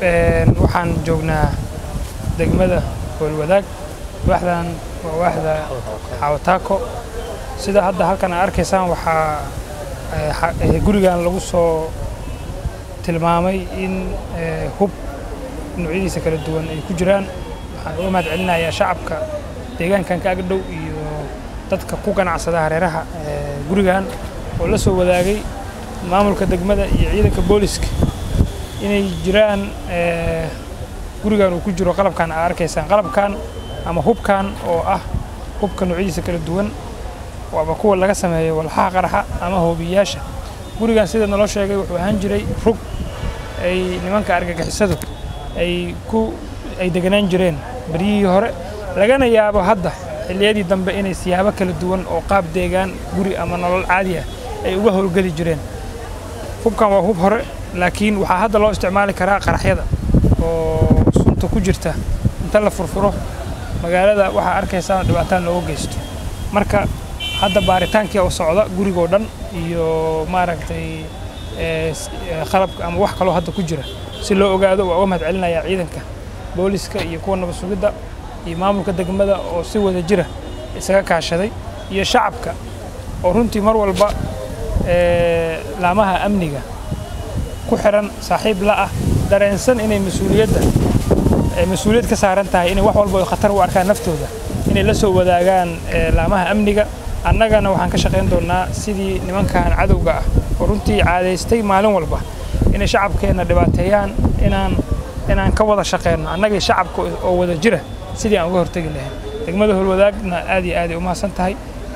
waxaan joognaa degmada howlwadaag waaxdan waa waaxda xawataako sida hadda halkan aad arkaysaan waxaa gurigan lagu soo tilmaamay in hub noocyadiisa kala duwan ay ku jiraan waxaan uga mahad celinayaa shacabka deegaankan ka agdhow iyo dadka ku ganacsada hareeraha gurigan oo la soo wadaagay maamulka degmada iyo ciidanka booliska inay jiraan gurigan uu ku jiro qalabkan aad arkaysaan qalabkan ama hubkan oo ah hubka noocyadiisa kala duwan waaba kuwa laga sameeyo walxaha qaraxa ama hoobiyayaasha gurigan sida naloo sheegay wuxuu ahaan jiray rug ay nimanka argagixisadu ay ku ay deganaan jireen beryihii hore lagana yaabo hadda xilliyadii dambe inay siyaabo kala duwan oo qaab deegaan guri ama nolol caadi ah ay uga howlgeli jireen hubkan waa hub hore laakiin waxaa hadda loo isticmaali karaa qaraxyada oo sunta ku jirta inta la furfuro magaalada waxaa arkaysaa dhibaataan looga geysto marka hadda baaritaankii oo socda gurigoo dhan iyo maaragtay qalabka ama wax kaloo hadda ku jira si loo ogaado waa uga mahad celinayaa ciidanka booliska iyo kuwa nabad sugidda iyo maamulka degmada oo si wada jira isaga kaashaday iyo shacabka oo runtii mar walba laamaha amniga ku xiran saaxiib la ah dareensan inay mas-uuliyadda mas-uuliyad ka saaran tahay inay wax walba oo khatar u arkaan naftooda inay la soo wadaagaan laamaha amniga annagana waxaan ka shaqayn doonnaa sidii nimankan cadowga ah oo runtii caadaystay maalin walba inay shacabkeenna dhibaateeyaan inaan inaan ka wada shaqeyno annagii shacabka oo wada jira sidii aan uga hortegi lahayn degmada howlwadaagna aad iyo aaday u mahadsan tahay